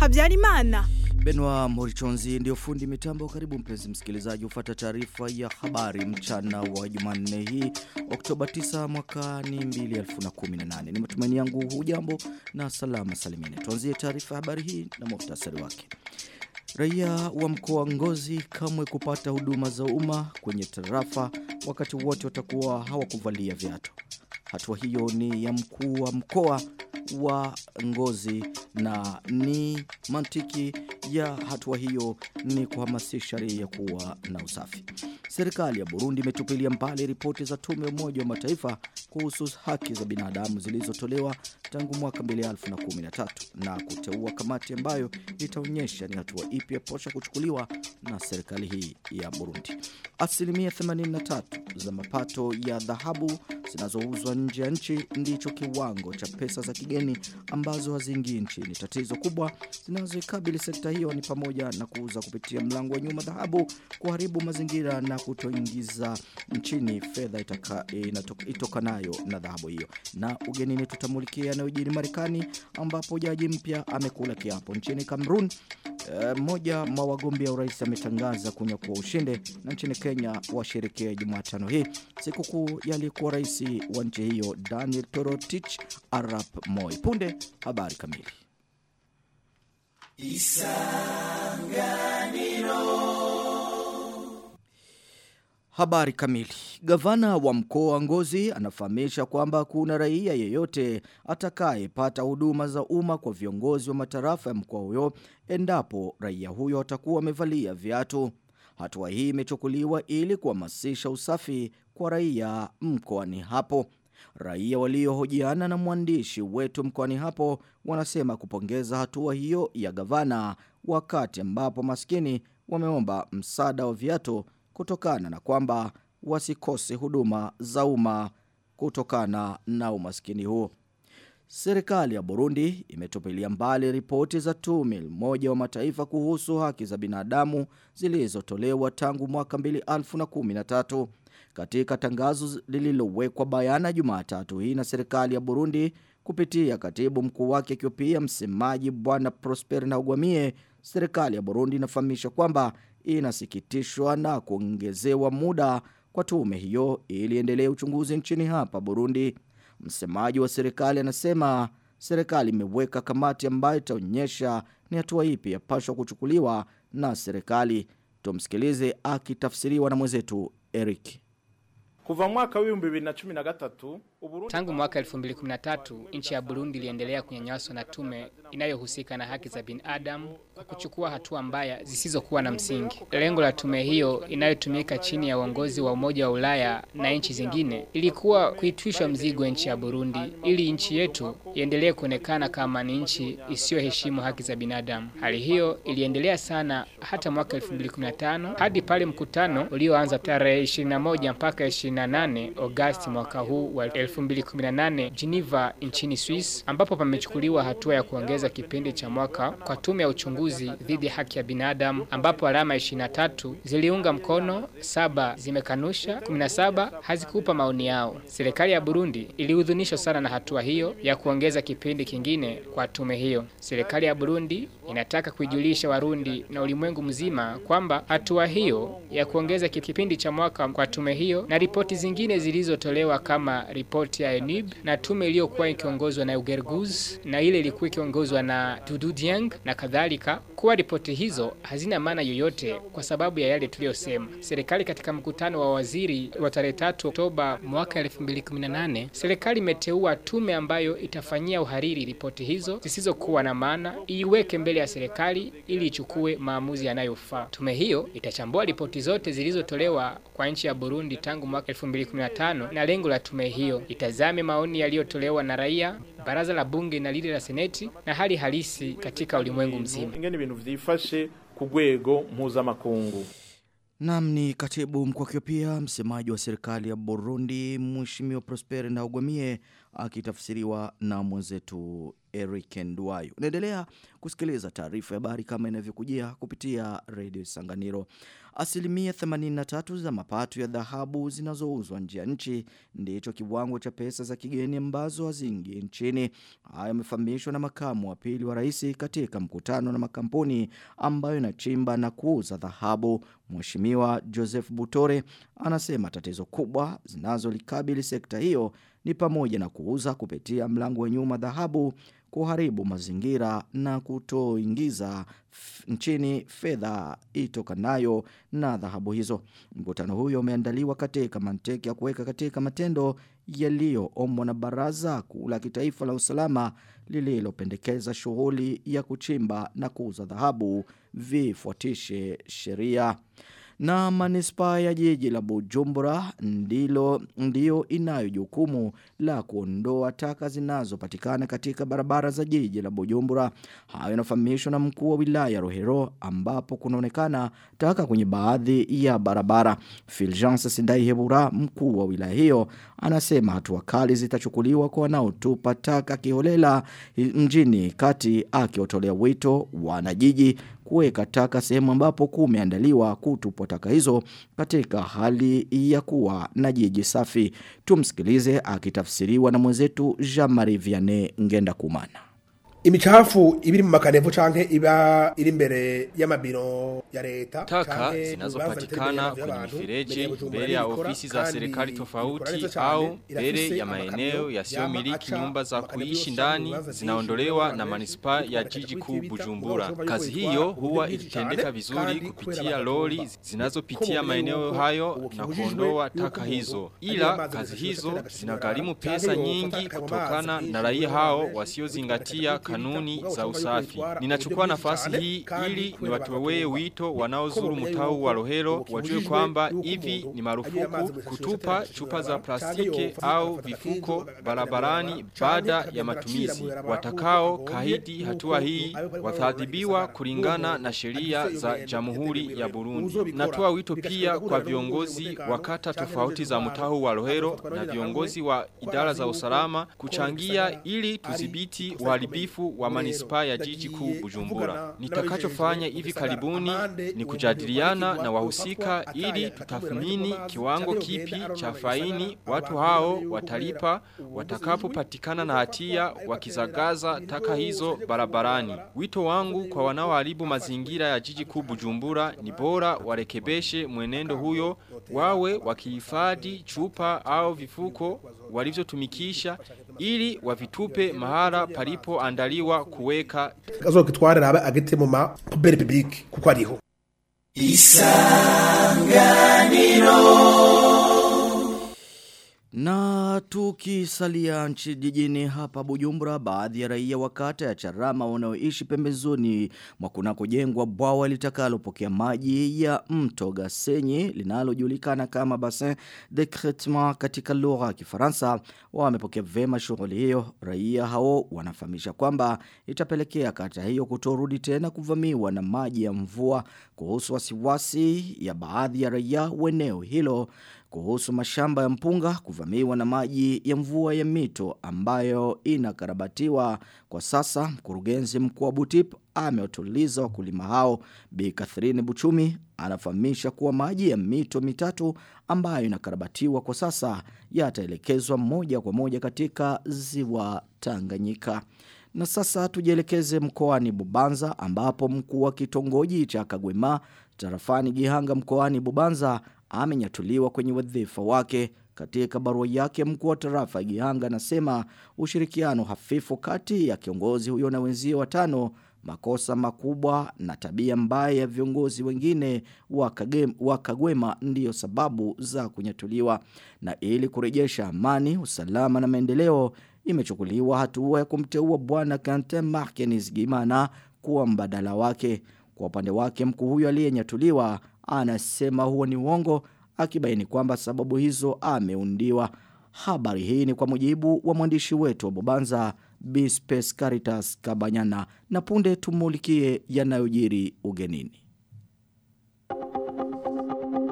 Habyarimana. Benwa Morichonzi ndio fundi mitambo. Karibu mpenzi msikilizaji, ufata taarifa ya habari mchana wa Jumanne hii Oktoba 9 mwaka ni 2018. Ni matumaini yangu hujambo na salama salimini. Tuanzie taarifa ya habari hii na muhtasari wake. Raia wa mkoa Ngozi kamwe kupata huduma za umma kwenye tarafa wakati wote watakuwa hawakuvalia viatu. Hatua hiyo ni ya mkuu wa mkoa wa Ngozi na ni mantiki ya hatua hiyo ni kuhamasisha raia kuwa na usafi. Serikali ya Burundi imetupilia mbali ripoti za tume umoja wa mataifa kuhusu haki za binadamu zilizotolewa tangu mwaka 2013 na kuteua kamati ambayo itaonyesha ni hatua ipi yaposha kuchukuliwa na serikali hii ya Burundi. Asilimia 83 za mapato ya dhahabu zinazouzwa nje ya nchi ndicho kiwango cha pesa za kigeni ambazo haziingii nchini. Tatizo kubwa zinazoikabili sekta hiyo ni pamoja na kuuza kupitia mlango wa nyuma dhahabu, kuharibu mazingira na kutoingiza nchini fedha itokanayo na dhahabu hiyo. Na ugenini tutamulikia yanayojiri Marekani ambapo jaji mpya amekula kiapo nchini Cameroon. Mmoja mwa wagombea urais ametangaza kunyakua ushindi na nchini Kenya washerekea Jumatano hii sikukuu yaliyekuwa rais wa nchi hiyo Daniel Torotich Arap Moi. Punde habari kamili. Habari kamili. Gavana wa mkoa wa Ngozi anafahamisha kwamba kuna raia yeyote atakayepata huduma za umma kwa viongozi wa matarafa ya mkoa huyo endapo raia huyo atakuwa amevalia viatu. Hatua hii imechukuliwa ili kuhamasisha usafi kwa raia mkoani hapo. Raia waliohojiana na mwandishi wetu mkoani hapo wanasema kupongeza hatua hiyo ya gavana wakati ambapo maskini wameomba msaada wa viatu kutokana na kwamba wasikose huduma za umma kutokana na umaskini huo. Serikali ya Burundi imetupilia mbali ripoti za tume moja wa mataifa kuhusu haki za binadamu zilizotolewa tangu mwaka 2013. Katika tangazo lililowekwa bayana Jumatatu hii na serikali ya Burundi kupitia katibu mkuu wake akiwa pia msemaji bwana Prosper na Ugwamie, serikali ya Burundi inafahamisha kwamba inasikitishwa na kuongezewa muda kwa tume hiyo ili endelee uchunguzi nchini hapa Burundi. Msemaji wa serikali anasema serikali imeweka kamati ambayo itaonyesha ni hatua ipi yapaswa kuchukuliwa na serikali. Tumsikilize akitafsiriwa na mwenzetu Eric. Kuva mwaka w'ibihumbi bibiri na cumi na gatatu Tangu mwaka 2013 nchi ya Burundi iliendelea kunyanyaswa na tume inayohusika na haki za binadamu kwa kuchukua hatua mbaya zisizokuwa na msingi. Lengo la tume hiyo inayotumika chini ya uongozi wa Umoja wa Ulaya na nchi zingine ilikuwa kuitwisha mzigo nchi ya Burundi ili nchi yetu iendelee kuonekana kama ni nchi isiyoheshimu haki za binadamu. Hali hiyo iliendelea sana hata mwaka 2015 hadi pale mkutano ulioanza tarehe 21 mpaka 28 Agosti mwaka huu wa 2018 Geneva nchini Swiss ambapo pamechukuliwa hatua ya kuongeza kipindi cha mwaka kwa tume ya uchunguzi dhidi ya haki ya binadamu ambapo alama 23 ziliunga mkono, saba zimekanusha, 17 hazikupa maoni yao. Serikali ya Burundi ilihudhunishwa sana na hatua hiyo ya kuongeza kipindi kingine kwa tume hiyo. Serikali ya Burundi inataka kuijulisha Warundi na ulimwengu mzima kwamba hatua hiyo ya kuongeza kipindi cha mwaka kwa tume hiyo na ripoti zingine zilizotolewa kama ripoti ya ENIB na tume iliyokuwa ikiongozwa na Ugerguz na ile ilikuwa ikiongozwa na Dudu Dieng na kadhalika, kuwa ripoti hizo hazina maana yoyote kwa sababu ya yale tuliyosema. Serikali katika mkutano wa waziri wa tarehe 3 Oktoba mwaka 2018, serikali imeteua tume ambayo itafanyia uhariri ripoti hizo zisizokuwa na maana, iiweke mbele ya serikali ili ichukue maamuzi yanayofaa. Tume hiyo itachambua ripoti zote zilizotolewa kwa nchi ya Burundi tangu mwaka 2015 na lengo la tume hiyo itazame maoni yaliyotolewa na raia, baraza la bunge na lile la seneti na hali halisi katika ulimwengu mzima. ingene ibintu vyifashe ku rwego mpuzamakungu Nam ni katibu mkuu akiwa pia msemaji wa serikali ya Burundi Mheshimiwa Prosper Ndawagwamie akitafsiriwa na mwenzetu Eric Ndwayo. Unaendelea kusikiliza taarifa ya habari kama inavyokujia kupitia redio Sanganiro. Asilimia 83 za mapato ya dhahabu zinazouzwa nje ya nchi ndicho kiwango cha pesa za kigeni ambazo haziingi nchini. Hayo yamefahamishwa na makamu wa pili wa rais katika mkutano na makampuni ambayo inachimba na kuuza dhahabu. Mheshimiwa Joseph Butore anasema tatizo kubwa zinazolikabili sekta hiyo ni pamoja na kuuza kupitia mlango wa nyuma dhahabu kuharibu mazingira na kutoingiza nchini fedha itokanayo na dhahabu hizo. Mkutano huyo umeandaliwa katika manteki ya kuweka katika matendo yaliyoombwa na Baraza Kuu la Kitaifa la Usalama lililopendekeza shughuli ya kuchimba na kuuza dhahabu vifuatishe sheria na manispaa ya jiji la Bujumbura ndilo ndio inayo jukumu la kuondoa taka zinazopatikana katika barabara za jiji la Bujumbura. Hayo yanafahamishwa na mkuu wa wilaya Rohero ambapo kunaonekana taka kwenye baadhi ya barabara. Fulgence Sindaihebura mkuu wa wilaya hiyo anasema hatua kali zitachukuliwa kwa wanaotupa taka kiholela mjini kati akiotolea wito wanajiji kuweka taka sehemu ambapo kumeandaliwa kutupwa taka hizo katika hali ya kuwa na jiji safi. Tumsikilize akitafsiriwa na mwenzetu Jean-Marie Vianney Ngenda Kumana. imicafu ibiri mu makanevu canke iba iri imbere y'amabiro ya leta taka zinazopatikana kwenye mifereji mbele ya ofisi za serikali tofauti au mbele ya maeneo yasiyomiliki nyumba za kuishi ndani zinaondolewa na manispaa ya jiji kuu Bujumbura. Kazi hiyo huwa ikitendeka vizuri kupitia lori zinazopitia maeneo hayo na kuondoa taka hizo, ila kazi hizo zinagharimu pesa nyingi kutokana na raia hao wasiozingatia kanuni za usafi. Ninachukua nafasi hii ili niwatolee wito wanaozuru mtau wa Rohero wajue kwamba hivi ni marufuku kutupa chupa za plastiki au vifuko barabarani baada ya matumizi. Watakao kahidi hatua hii watadhibiwa kulingana na sheria za Jamhuri ya Burundi. Natoa wito pia kwa viongozi wa kata tofauti za mtau wa Rohero na viongozi wa idara za usalama kuchangia ili tudhibiti uharibifu wa manispaa ya jiji kuu Bujumbura. Nitakachofanya hivi karibuni ni kujadiliana na wahusika ili tutathmini kiwango kipi cha faini watu hao watalipa watakapopatikana na hatia wakizagaza taka hizo barabarani. Wito wangu kwa wanaoharibu mazingira ya jiji kuu Bujumbura ni bora warekebeshe mwenendo huyo wawe wakihifadhi chupa au vifuko walivyotumikisha ili wavitupe mahala palipo andaliwa kuweka azokitwarira abe agite mu ma poubelle publique kuko ariho Na tukisalia nchi jijini hapa Bujumbura, baadhi ya raia wa kata ya Charama wanaoishi pembezoni mwa kunakojengwa bwawa litakalopokea maji ya mto Gasenyi linalojulikana kama Bassin de Traitement katika lugha ya Kifaransa wamepokea vema shughuli hiyo. Raia hao wanafahamisha kwamba itapelekea kata hiyo kutorudi tena kuvamiwa na maji ya mvua. Kuhusu wasiwasi ya baadhi ya raia wa eneo hilo kuhusu mashamba ya mpunga kuvamiwa na maji ya mvua ya mito ambayo inakarabatiwa kwa sasa. Mkurugenzi mkuu wa Butip ameotuliza wakulima hao. Bi Catherine Buchumi anafahamisha kuwa maji ya mito mitatu ambayo inakarabatiwa kwa sasa yataelekezwa moja kwa moja katika ziwa Tanganyika. Na sasa tujielekeze mkoani Bubanza ambapo mkuu wa kitongoji cha Kagwema tarafani Gihanga mkoani Bubanza amenyatuliwa kwenye wadhifa wake. Katika barua yake mkuu wa tarafa ya Gihanga anasema ushirikiano hafifu kati ya kiongozi huyo na wenzio watano makosa makubwa na tabia mbaya ya viongozi wengine wa Kagem- wa Kagwema ndiyo sababu za kunyatuliwa na ili kurejesha amani, usalama na maendeleo imechukuliwa hatua ya kumteua bwana Kante Markenis Gimana kuwa mbadala wake. Kwa upande wake mkuu huyo aliyenyatuliwa anasema huo ni uongo akibaini kwamba sababu hizo ameundiwa. Habari hii ni kwa mujibu wa mwandishi wetu wa Bobanza Bispes Caritas Kabanyana na punde tumulikie yanayojiri ugenini.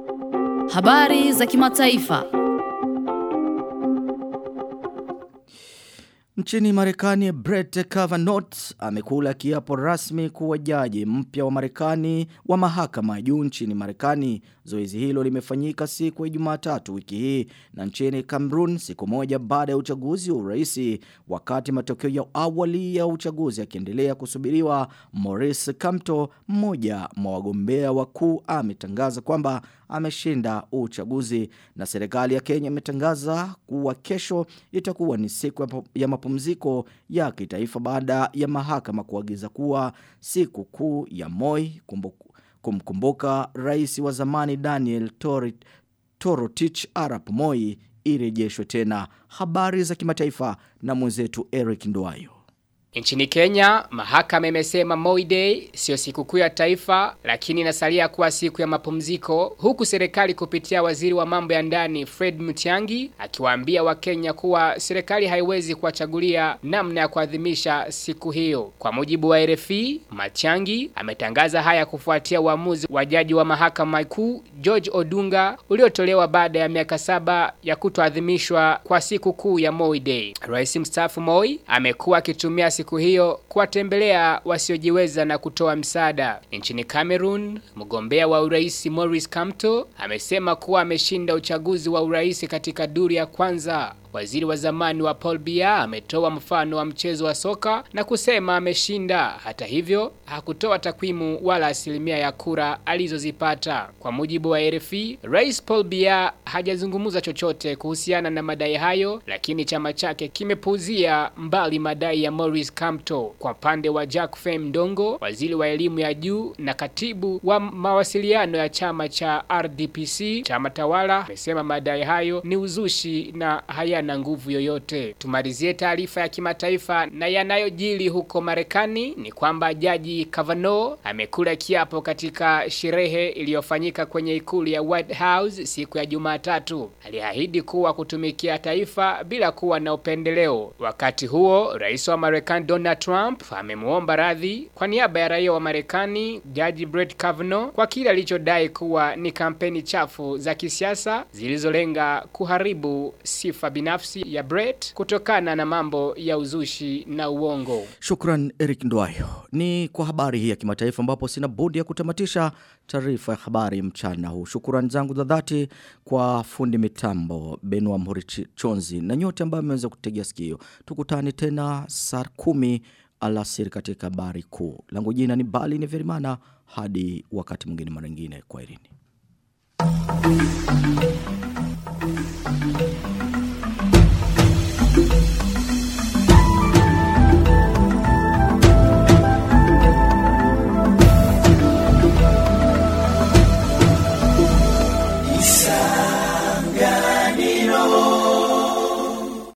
Habari za kimataifa. Nchini Marekani, Brett Kavanaugh amekula kiapo rasmi kuwa jaji mpya wa Marekani wa mahakama ya juu nchini Marekani. Zoezi hilo limefanyika siku ya Jumatatu wiki hii na nchini Cameroon siku moja baada ya uchaguzi wa urais. Wakati matokeo ya awali ya uchaguzi yakiendelea kusubiriwa, Maurice Kamto, mmoja mwa wagombea wakuu, ametangaza kwamba ameshinda uchaguzi na serikali ya Kenya imetangaza kuwa kesho itakuwa ni siku ya mapumziko ya kitaifa baada ya mahakama kuagiza kuwa siku kuu ya Moi kumbuku, kumkumbuka rais wa zamani Daniel Torit, Torotich Arap Moi irejeshwe tena. Habari za kimataifa na mwenzetu Eric Ndwayo. Nchini Kenya, mahakama imesema Moi Day sio sikukuu ya taifa lakini inasalia kuwa siku ya mapumziko huku serikali kupitia waziri wa mambo ya ndani Fred Mutiangi akiwaambia Wakenya kuwa serikali haiwezi kuwachagulia namna ya kuadhimisha siku hiyo. Kwa mujibu wa RFI, Matiangi ametangaza haya kufuatia uamuzi wa jaji wa mahakama kuu George Odunga uliotolewa baada ya miaka saba ya kutoadhimishwa kwa siku kuu ya Moi Day. Rais mstaafu Moi amekuwa akitumia siku hiyo kuwatembelea wasiojiweza na kutoa msaada. Nchini Cameroon, mgombea wa urais Maurice Kamto amesema kuwa ameshinda uchaguzi wa urais katika duru ya kwanza. Waziri wa zamani wa Paul Biya ametoa mfano wa mchezo wa soka na kusema ameshinda. Hata hivyo, hakutoa takwimu wala asilimia ya kura alizozipata. Kwa mujibu wa RFI, Rais Paul Biya hajazungumza chochote kuhusiana na madai hayo, lakini chama chake kimepuuzia mbali madai ya Maurice Kamto. Kwa upande wa Jack Fem Ndongo, waziri wa elimu ya juu na katibu wa mawasiliano ya chama cha RDPC, chama tawala, amesema madai hayo ni uzushi na haya na nguvu yoyote. Tumalizie taarifa ya kimataifa na yanayojili huko Marekani ni kwamba jaji Kavanaugh amekula kiapo katika sherehe iliyofanyika kwenye ikulu ya White House siku ya Jumatatu. Aliahidi kuwa kutumikia taifa bila kuwa na upendeleo. Wakati huo, rais wa Marekani Donald Trump amemuomba radhi kwa niaba ya raia wa Marekani jaji Brett Kavanaugh kwa kile alichodai kuwa ni kampeni chafu za kisiasa zilizolenga kuharibu sifa binafsi binafsi ya Brett kutokana na mambo ya uzushi na uongo. Shukran Eric Ndwayo. Ni kwa habari hii ya kimataifa ambapo sina budi ya kutamatisha taarifa ya habari mchana huu. Shukrani zangu za dhati kwa fundi mitambo Benua Mhuri Chonzi na nyote ambao mmeweza kutegea sikio. Tukutane tena saa kumi alasiri katika habari kuu. Langu jina ni Bali ni Verimana hadi wakati mwingine mara nyingine. Kwaherini.